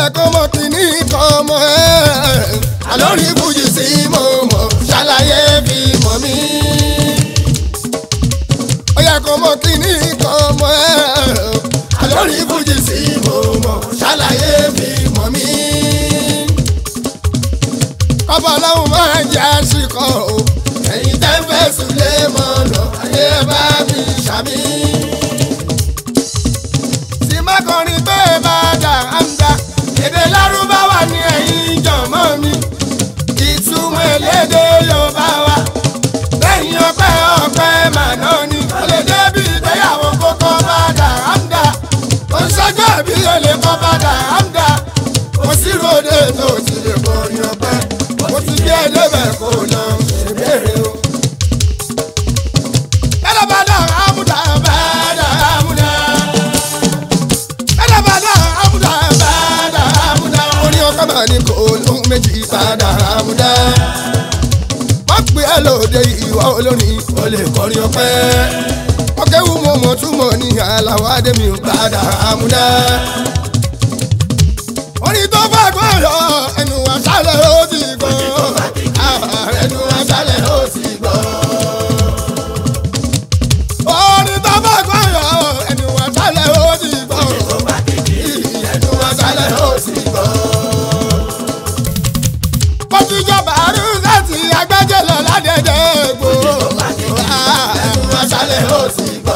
yẹ kó mọ kíní kan mọ ẹ́ àlórí fújì sí mo mọ̀ ṣàlàyé fi mọ̀ mí. ó yẹ kó mọ kíní kan mọ ẹ́ àlórí fújì sí mo mọ̀ ṣàlàyé fi mọ̀ mí. kọ́bọ̀ ọlọ́run máa ń jẹ́ àṣìkò o ẹ̀yin tẹ́ fẹ́ sùn lé mọ́nà ayé bá mi ṣàmì tí má kọrin pé bá dà ámdá èdè lárúbáwá ní ẹ̀yìn jọ̀mọ́ mi ìtumọ̀ elédè yorùbá wa lẹ́yìn ọpẹ́ ọpẹ́ màná ni ó lè débi ìgbéyàwó kókó bá dà ámdá ó ń ṣọjọ́ bí ó lè kọ́ bá dà ámdá kò sí ròde tó ti lè kọrin ọpẹ́ mo ti gbé ẹlẹ́bẹ̀ kó lọ ṣèbéèrè o. Ẹ̀rọ bá dà ámúdà bá dà ámúdà ẹlẹ́bàdà àmúdá bàdà àmúdá. orí ọkọ máa ní kò lóhun méjì bàdà àmúdá. wọ́n pè é lóde ìwà olórin ó lè kọrin ọpẹ́. wọ́n kéwù mo mọ̀ túmọ̀ ní aláwọ̀ adémi bàdà àmúdá. orin tó bá gbọ́ yọ ẹnu àṣálẹ̀ ó ti gbọ́. ẹnu àṣálẹ̀ ó ti gbọ́. orin tó bá gbọ́ yọ ẹnu àṣálẹ̀ ó ti gbọ́ ẹnu aṣálẹ̀ ó sì gbọ́. mo ti jọba àrùn láti agbẹ́jẹ́ lọ ládẹ́jẹ́ gbò. ẹnu aṣálẹ̀ ó sì gbọ́.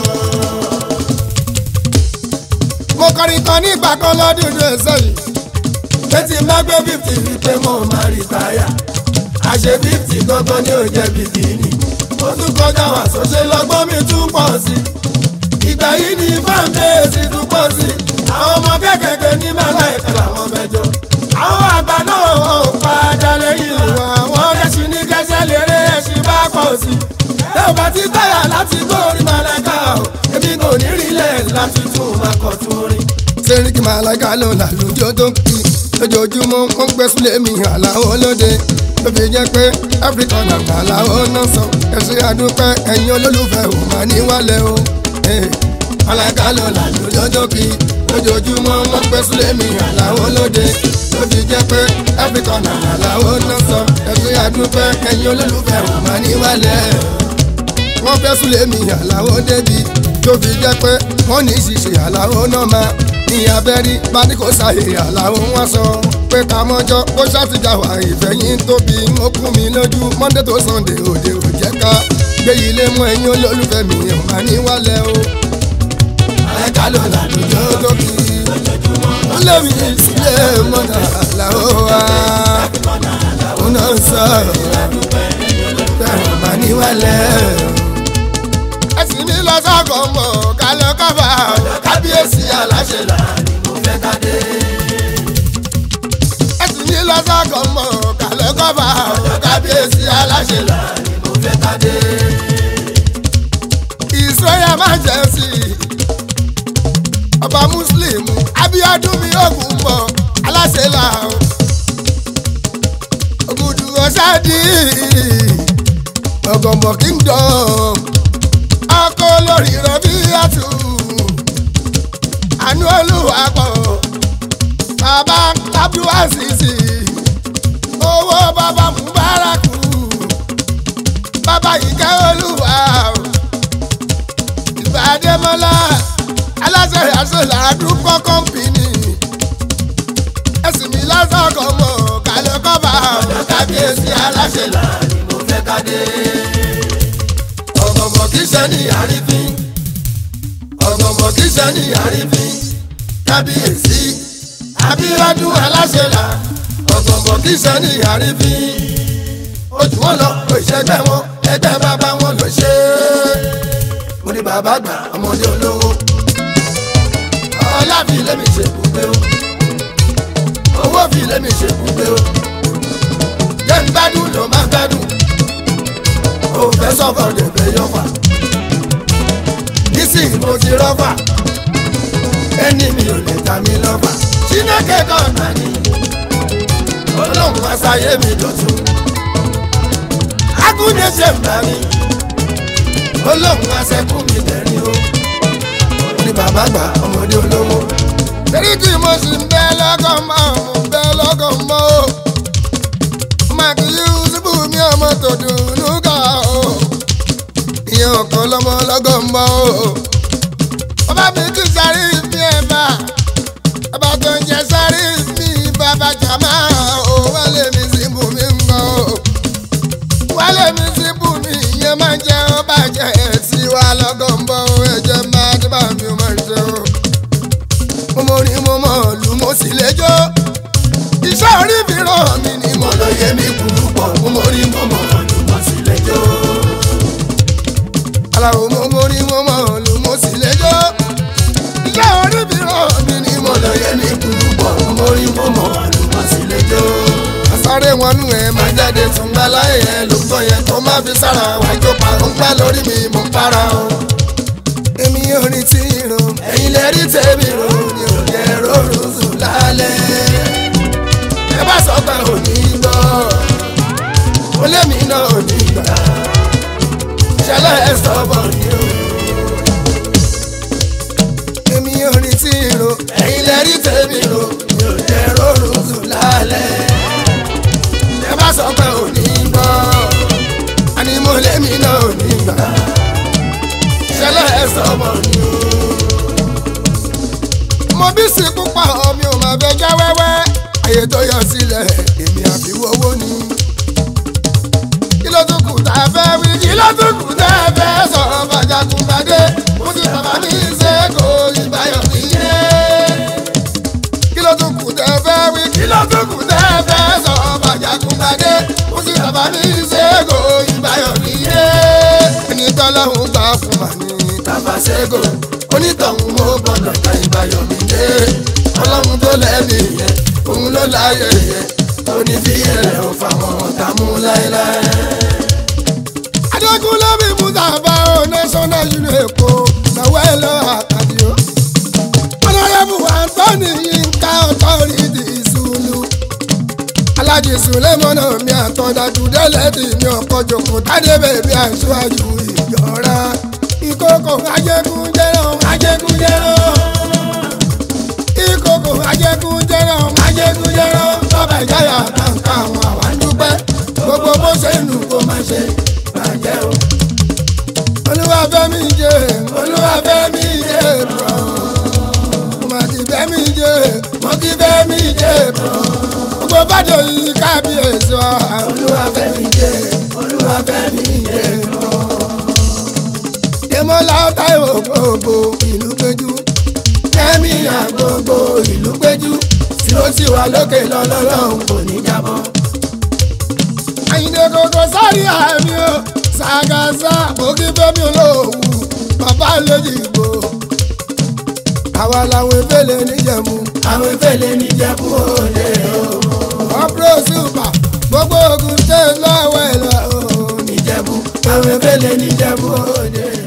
mo kọrin kan nígbà kan lọ́dún ní sẹ́yìn. létí má gbé fífì wípé mo máa rí táyà. àṣẹ fífì gangan ni ò jẹ́ bìkínì. mo tún kọjá wà sọ́ṣẹ́ lọ́gbọ́n mi tún pọ̀ sí i ìgbà yìí ni fáńdéèsì tún pọ̀ sí i. àwọn ọmọ kékèké ní mẹ́lá ìka làwọn mẹ́jọ. àwọn àgbà náà ò padà lẹ́yìn ìwà àwọn kẹ́sì ní kẹ́sẹ́ lérè ẹ̀sìn bá pọ̀ sí i. ẹ ò bá ti táyà láti gbórí màláìka o èmi kò ní rí lẹ̀ láti tún máa kọ̀ tún rí. sẹ́ríkì màláìka ló là lójó tó ń kí lójoojúmọ́ wọ́n gbé sílé mi àlàó lóde ló fi jẹ́ pé áfíríkà nàgbà làwọn náà sọ ẹ̀sìn àdúpẹ́ ẹ̀yin olólùfẹ́ ò máa ní wálẹ̀ o alága ló là lójó kí lójoojúmọ́ wọ́n pẹ́ sílé mi àláwọ̀ lóde ló fi jẹ́ pé áfíríkà náà àláwọ̀ náà sọ ẹ̀sìn àdúpẹ́ ẹ̀yin olólùfẹ́ ò máa ní wálẹ̀. wọ́n fẹ́ sílé mi àláwọ̀ débi tó fi jẹ́ pé wọ́n ní ṣíṣe àláwọ̀ náà máa ní abẹ́rí bani kò ṣàyè àláwọ̀ wọn sọ pé ká mọ́jọ́ kó ṣàtìjà wà ìfẹ̀yìn tóbi ó kún mi lójú monday to sunday òde ò jẹ́ ká gbé ilé mú ẹ̀yin olólùfẹ́ mi ò máa ní wálẹ̀ o ẹ̀ka ló là lójó lókì. wọ́n lé mi sílé mọ́nà àlàó wa. òun náà ń sọ bẹ́ẹ̀ mà ní wálẹ̀. ẹ̀sìn mi lọ sọ́kọ̀ mọ̀ ká lọ kábà. kábíyèsí aláṣẹ là ni mo fẹ́ ká dé. ẹ̀sìn mi lọ sọ́kọ̀ mọ̀ ká lọ kábà. kábíyèsí aláṣẹ là ni mo fẹ́ ká dé. ìsọyà máa jẹ́ sí i ọba muslim abiodun mi ogun mọ aláṣẹ là ó ògùdù ọ̀ṣádì ọ̀gọ̀mọ̀ kingdom ọkọ lórí rọbí àtù àánú olùwàpọ̀ bàbá abdulwasisi owó bàbá mubaraku bàbá ìkẹ́ olúwa ìbàdémọ́lá aláṣẹ àṣọlá àdúgbò kọ́mpìnì ẹ̀sìn mi lásàkọ̀ mọ̀ kálẹ̀ kọ́ba ọ̀dọ̀ kábíyèsí aláṣẹ là ni mo fẹ́ ká dé. ọ̀gọ̀mọ̀ kì í ṣe ní àrífín ọ̀gọ̀mọ̀ kì í ṣe ní àrífín kábíyèsí abíọ́dún aláṣẹ là ọ̀gọ̀mọ̀ kì í ṣe ní àrífín ojú wọn lọ kò ìṣẹ́gbẹ́ wọn ẹgbẹ́ bàbá wọn lọ ṣe é mo ní bàbá àgbà ọmọdé olówó ọlá fi lémi ṣe gbùgbé o owó fi lémi ṣe gbùgbé o jẹ́ ń gbádùn ló máa gbádùn o fẹ́ sọ́kọ̀ lè fẹ́ yọ̀fà nísìnyí mo ti rọ́fà ẹni mi ò lè ta mi lọ́fà Chineke kan náà ni ọlọ́run aṣáyé mi dọ̀tún agúnjẹ ṣe ń bá mi ọlọ́run aṣẹ́kù mi dẹ̀rín o ní bàbá àgbà ọmọdé olówó sẹ́ríkì mo sì ń bẹ lọ́kàn mọ́ mo ń bẹ lọ́kàn mọ́ o. màkì yusufu mi ọmọ tó dùnú ká o. ìyẹn ọ̀kan lọ́mọ lọ́kàn mọ́ o. bàbá mi kì í sáré mi ẹ̀ bá. bàbá tó ń jẹ sáré mi bàbá jàmá o. wálé mi sí bù mí ń gbọ́ o. wálé mi sí bù mí ìyẹn máa ń jẹ́ ó bàjẹ́ ẹ̀ sí wa lọ́kàn mọ́ o. ẹ̀jẹ̀ máa dé bá mi ó máa ń ṣe o mo mọ ní mo mọ lù mo sì lẹ́jọ́ iṣẹ́ orí mi ràn mí ni mo lọ yẹ mí kúrú pọ̀ mo mọ ní mo mọ lù mo sì lẹ́jọ́ aláwo mo mọ ní mo mọ lù mo sì lẹ́jọ́ iṣẹ́ orí mi ràn mí ni mo lọ yẹ mí kúrú pọ̀ mo mọ ní mo mọ lù mo sì lẹ́jọ́ àsáré wọn nù ẹ máa jáde tún gbá láyé ẹ ló gbọ́ yẹn tó má fi sára wájú pa ó ń gbá lórí mi mo ń para o èmi ò rí tí ro ẹ̀yin lè rí tèmi ro ni ò jẹ́ rọrùn sùn lálẹ́. ẹ bá sọ pé ò ní gbọ́ ó lémi náà ò ní gbà ṣẹlẹ̀ ẹ sọ bọ̀ ni o. èmi ò rí tí ro ẹ̀yin lè rí tèmi ro ni ò jẹ́ rọrùn sùn lálẹ́. ẹ bá sọ pé ò ní gbọ́ àní mo lémi náà ò ní gbà ṣẹlẹ̀ ẹ sọmọ ni o. mo bí sí púpọ̀ mi ò máa fẹ́ já wẹ́wẹ́ àyè tó yọ sílẹ̀ èmi àfiwọ́wọ́ ni. kí ló tún kù tá a fẹ́ wí kí ló tún kù tá a fẹ́ sọ bàjàkùnbàdé mo ti bàbá mi ṣe kó ìbáyọ̀ mi yé. kí ló tún kù tá a fẹ́ wí kí ló tún kù tá a fẹ́ sọ bàjàkùnbàdé mo ti bàbá mi ṣe kó ìbáyọ̀ mi yé. ẹni tọ́lọ́hún gbà fún wa ní tàbáṣẹ́gò onítọ̀hún mo gbọ́dọ̀ ta ìbáyọ̀ mi dé ọlọ́run tó lẹ́mí yẹn òun ló láyé yẹn òní fi ẹ̀rẹ̀ ò fáwọn ọ̀tá mú láéláé. adékúnlé mi mú tàbá o national union èkó náwó ẹ lọ àkàdé o. ọlọ́rẹ́bù antoni yínká ọ̀tọ́rìdì ìṣúlù. alájì sùlẹ́mọ́nà mi àtọ̀dájú délẹ́tì mi ọkọ̀ jòkó tádé bèbí aṣáájú ìjọra ìkókò ajẹkúnjẹrọ ajẹkúnjẹrọ ìkókò ajẹkúnjẹrọ ajẹkúnjẹrọ bàbá ìjáyà kàǹkà àwọn àwa ń dúpẹ́ gbogbo bó ṣe nù kó má ṣe bàjẹ́ o. olúwàfẹ́mi jẹ́ olúwàfẹ́mi jẹ́ bọ̀ mọ̀kìfẹ́mi jẹ́ mọ̀kìfẹ́mi jẹ́ bọ̀ gbogbo bàjẹ́ yìí kábíyèsí wa olúwàfẹ́mi jẹ́ olúwàfẹ́mi jẹ́ bọ̀ tẹmọlá táìwò gbogbo ìlú péjú kẹmí àgbogbo ìlú péjú tí ó ti wà lókè lọ́lọ́lọ́hún kò ní jábọ́. àyìndé kòkó sáré àmì o ṣàgàṣà òkè fẹmi olówó bàbá lójìgbò. àwa làwọn efele níjẹ̀mú. àwọn efele níjẹ̀mú òde o. ọ̀pọ̀ super gbogbo ogun tẹ̀ lọ́wọ́ ẹ̀ lọ́wọ́ níjẹ̀mú. àwọn efele níjẹ̀mú òde o.